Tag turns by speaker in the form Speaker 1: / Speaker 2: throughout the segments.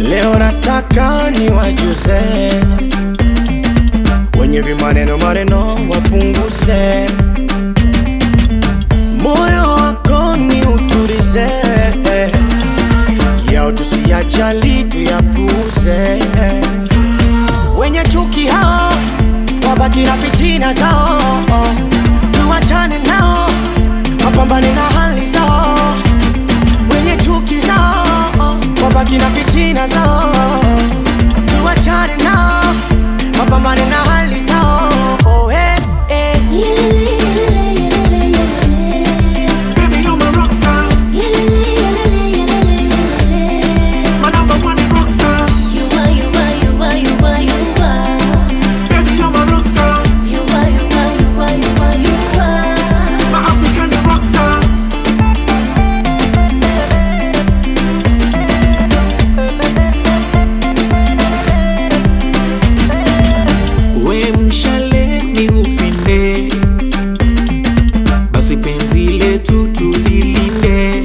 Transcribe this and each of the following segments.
Speaker 1: Leo nataka niwajuze wenye vimaneno maneno wapunguze, moyo wako ni utulize, yao tusiyajali tuyapuze. Wenye chuki hao wabaki na fitina zao, tuwachane nao wapambane na hali zao. Wenye chuki zao wabaki na fitina zao, tuwachane nao wapambane na hali zao. Oh, eh, eh.
Speaker 2: Baby, you're my rock star. My number one rock star. Baby, you're my rock star. My African rock star. We mshale ni upinde, basi penzi letu tulilinde,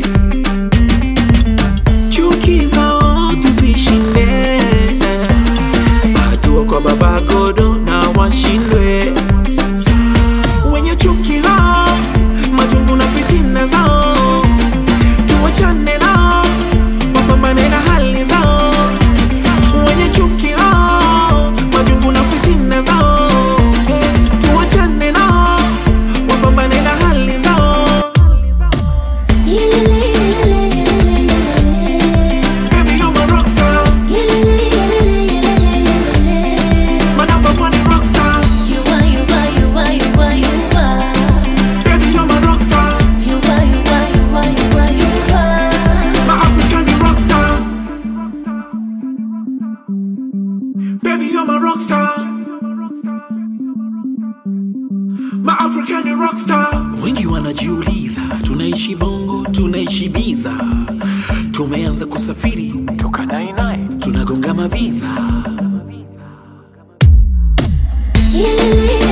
Speaker 2: chuki zao tuzishinde, hatua kwa baba godo na washindwe wenye chuki lao, majungu na fitina zao, tuwachane nao, wapambane na hali zao wenye chuki hao, majungu na fitina zao, tuwachane nao, wapambane na hali zao. Baby, you're my rock star, my number one rock star. Baby, you're my rock star, my African rock star. Baby, you're my rock star. My African rock star. Wengi wanajiuliza tunaishi bongo, tunaishi biza, tumeanza kusafiri
Speaker 3: toka nainai
Speaker 2: tunagonga maviza.
Speaker 4: Yeah.